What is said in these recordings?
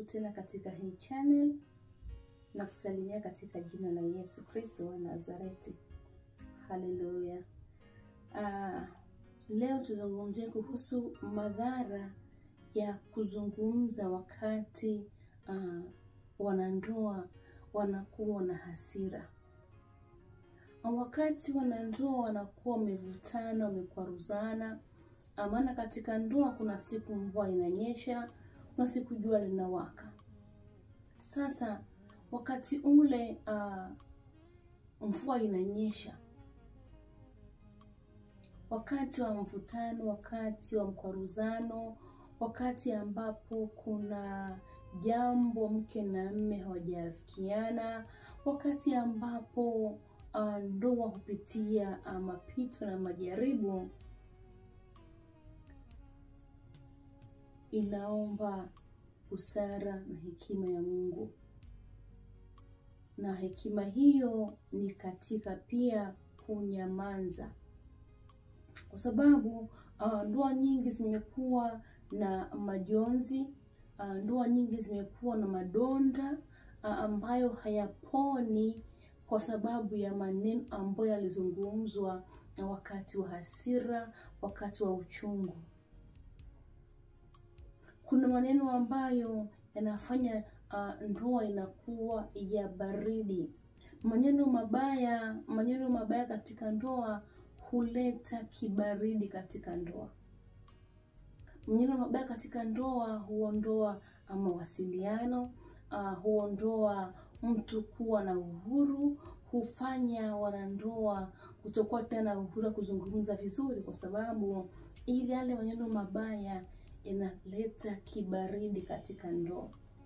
Karibu tena katika hii channel na kusalimia katika jina la Yesu Kristo wa Nazareti. Haleluya. Uh, leo tuzungumzie kuhusu madhara ya kuzungumza wakati uh, wanandoa wanakuwa na hasira. Wakati wanandoa wanakuwa wamevutana, wamekwaruzana, maana katika ndoa kuna siku mvua inanyesha, kuna siku jua linawaka. Sasa wakati ule uh, mvua inanyesha, wakati wa mvutano, wakati wa mkwaruzano, wakati ambapo kuna jambo mke na mme hawajafikiana, wakati ambapo uh, ndoa hupitia uh, mapito na majaribu, inaomba busara na hekima ya Mungu, na hekima hiyo ni katika pia kunyamaza, kwa sababu uh, ndoa nyingi zimekuwa na majonzi uh, ndoa nyingi zimekuwa na madonda uh, ambayo hayaponi kwa sababu ya maneno ambayo yalizungumzwa na wakati wa hasira, wakati wa uchungu. Kuna maneno ambayo yanafanya uh, ndoa inakuwa ya baridi. Maneno mabaya, maneno mabaya katika ndoa huleta kibaridi katika ndoa. Maneno mabaya katika ndoa huondoa mawasiliano, uh, huondoa mtu kuwa na uhuru, hufanya wanandoa kutokuwa tena uhuru wa kuzungumza vizuri, kwa sababu ili yale maneno mabaya yanaleta kibaridi katika ndoa.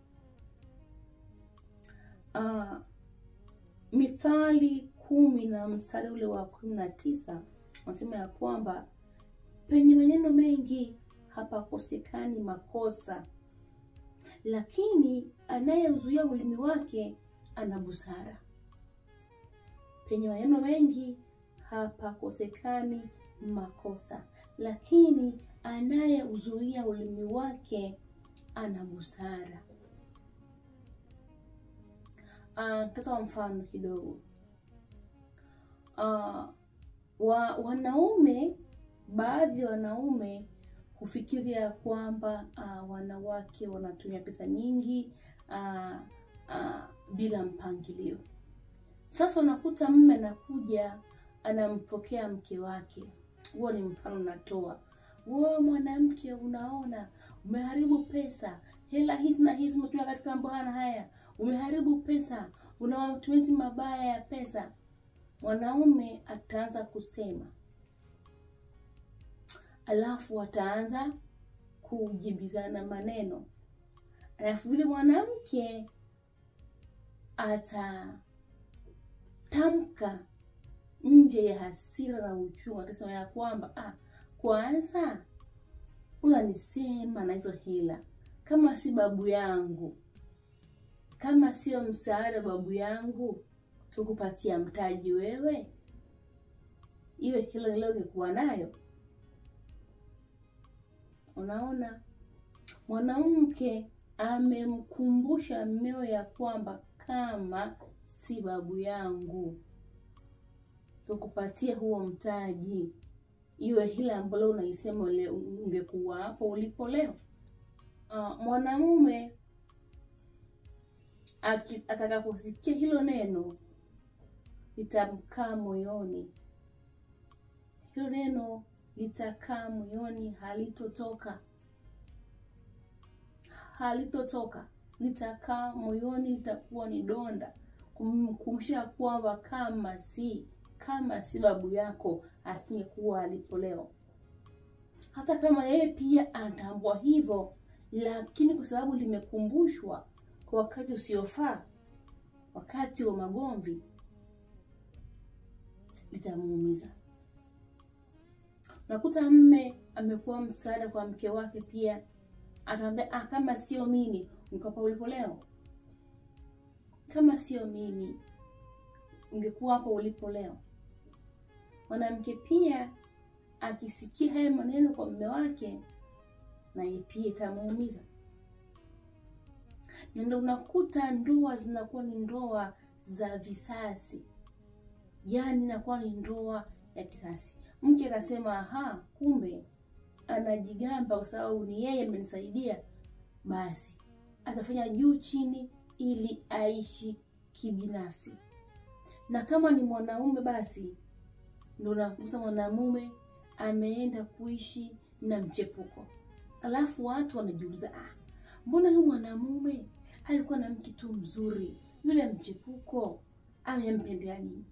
Uh, Mithali kumi na mstari ule wa kumi na tisa unasema ya kwamba penye maneno mengi hapakosekani makosa, lakini anayeuzuia ulimi wake ana busara. Penye maneno mengi hapakosekani makosa, lakini anayeuzuia ulimi wake ana busara. Uh, tatoa mfano kidogo. Uh, wa, wanaume baadhi ya wanaume hufikiria ya kwamba uh, wanawake wanatumia pesa nyingi uh, uh, bila mpangilio. Sasa unakuta mme anakuja anampokea mke wake, huo ni mfano natoa. Wewe mwanamke, unaona umeharibu pesa, hela hizi na hizi umetumia katika mambo haya na haya, umeharibu pesa, una matumizi mabaya ya pesa. Mwanaume ataanza kusema alafu wataanza kujibizana maneno, alafu vile mwanamke atatamka nje ya hasira na uchungu, atasema ya kwamba ah, kwanza unanisema na hizo hela, kama si babu yangu, kama sio msaada babu yangu tukupatia mtaji wewe, hiyo hilo leo ungekuwa nayo Unaona, mwanamke amemkumbusha mmeo ya kwamba kama si babu yangu tukupatie huo mtaji, iwe hile ambalo unaisema ungekuwa hapo ulipo leo. Uh, mwanamume atakaposikia hilo neno litamkaa moyoni, hilo neno litakaa moyoni, halitotoka, halitotoka, litakaa moyoni, litakuwa ni donda, kumkumbusha kwamba kama si kama si babu yako asingekuwa alipo leo. Hata kama yeye pia anatambua hivyo, lakini kwa sababu limekumbushwa kwa wakati usiofaa, wakati wa magomvi, litamuumiza. Unakuta mme amekuwa msaada kwa mke wake, pia atamwambia ah, kama sio mimi ungekuwa ulipo leo, kama sio mimi ungekuwa hapo ulipo leo. Mwanamke pia akisikia haya maneno kwa mume wake, naye pia itamuumiza. na ndio unakuta ndoa zinakuwa ni ndoa za visasi, yaani inakuwa ni ndoa ya kisasi. Mke anasema aha, kumbe anajigamba kwa sababu ni yeye amenisaidia, basi atafanya juu chini ili aishi kibinafsi. Na kama ni mwanaume, basi ndio unakuta mwanamume ameenda kuishi na mchepuko, alafu watu wanajiuliza ah, mbona huyu mwanamume alikuwa na mke tu mzuri, yule mchepuko amempendea nini?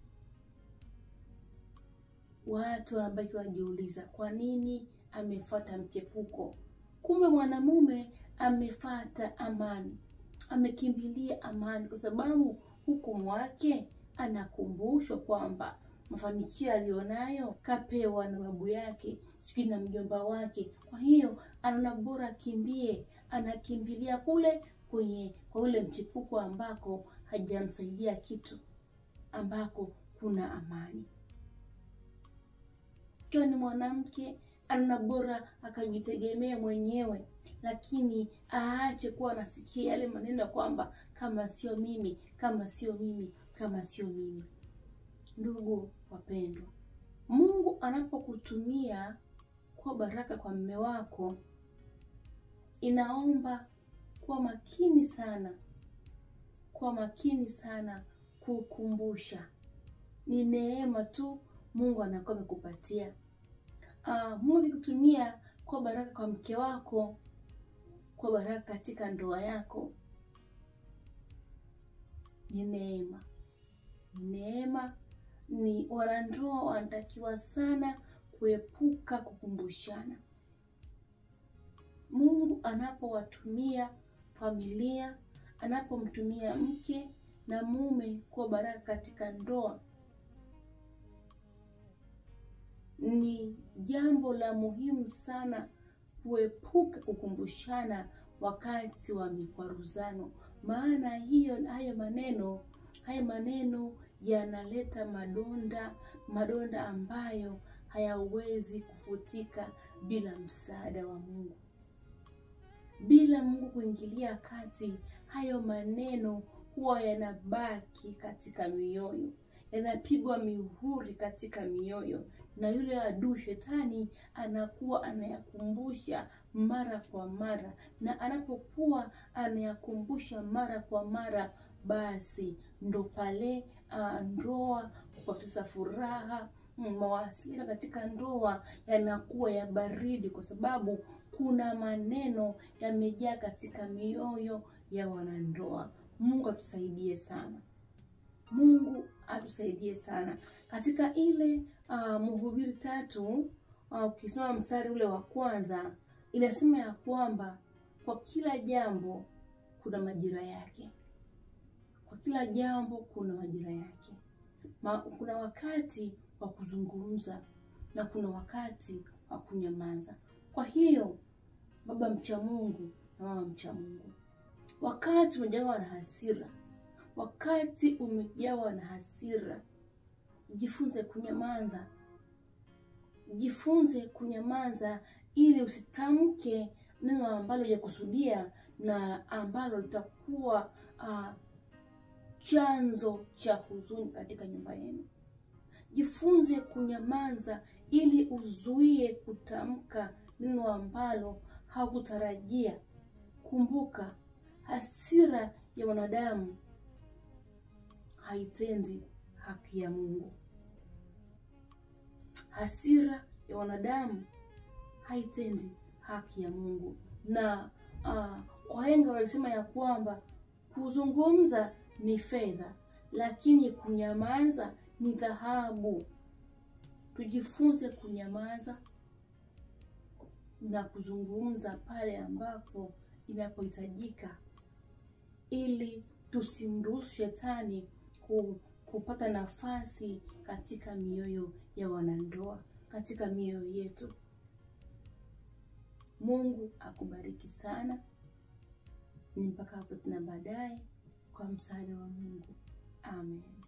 Watu wanabaki wanajiuliza kwa nini amefuata mchepuko. Kumbe mwanamume amefata amani, amekimbilia amani, kwa sababu huku mwake anakumbushwa kwamba mafanikio aliyonayo kapewa na babu yake, sijui na mjomba wake. Kwa hiyo anaona bora akimbie, anakimbilia kule kwenye kwa ule mchepuko ambako hajamsaidia kitu, ambako kuna amani. Ikiwa ni mwanamke anaona bora akajitegemea mwenyewe, lakini aache kuwa anasikia yale maneno ya kwamba kama sio mimi, kama sio mimi, kama sio mimi. Ndugu wapendwa, Mungu anapokutumia kuwa baraka kwa mume wako, inaomba kuwa makini sana, kuwa makini sana kukumbusha ni neema tu Mungu anakuwa amekupatia. Uh, Mungu akikutumia kuwa baraka kwa mke wako, kuwa baraka katika ndoa yako, ni neema, ni neema. Ni wanandoa wanatakiwa sana kuepuka kukumbushana. Mungu anapowatumia familia, anapomtumia mke na mume kuwa baraka katika ndoa ni jambo la muhimu sana kuepuka kukumbushana wakati wa mikwaruzano, maana hiyo hayo maneno hayo maneno yanaleta madonda, madonda ambayo hayawezi kufutika bila msaada wa Mungu. Bila Mungu kuingilia kati, hayo maneno huwa yanabaki katika mioyo, yanapigwa mihuri katika mioyo na yule adui shetani anakuwa anayakumbusha mara kwa mara, na anapokuwa anayakumbusha mara kwa mara, basi ndo pale uh, ndoa kupoteza furaha, mawasiliano katika ndoa yanakuwa ya baridi, kwa sababu kuna maneno yamejaa katika mioyo ya wanandoa. Mungu atusaidie sana. Mungu atusaidie sana katika ile uh, Mhubiri tatu ukisoma uh, mstari ule wa kwanza inasema ya kwamba kwa kila jambo kuna majira yake, kwa kila jambo kuna majira yake. Ma, kuna wakati wa kuzungumza na kuna wakati wa kunyamaza. Kwa hiyo baba mcha Mungu na mama mcha Mungu, wakati umejawa na hasira wakati umejawa na hasira, jifunze kunyamaza, jifunze kunyamaza ili usitamke neno ambalo hujakusudia na ambalo litakuwa uh, chanzo cha huzuni katika nyumba yenu. Jifunze kunyamaza ili uzuie kutamka neno ambalo hakutarajia. Kumbuka, hasira ya wanadamu haitendi haki ya Mungu. Hasira ya wanadamu haitendi haki ya Mungu, na uh, wahenga walisema ya kwamba kuzungumza ni fedha, lakini kunyamaza ni dhahabu. Tujifunze kunyamaza na kuzungumza pale ambapo inapohitajika, ili tusimruhusu shetani kupata nafasi katika mioyo ya wanandoa, katika mioyo yetu. Mungu akubariki sana. Ni mpaka hapo tena baadaye, kwa msaada wa Mungu, amen.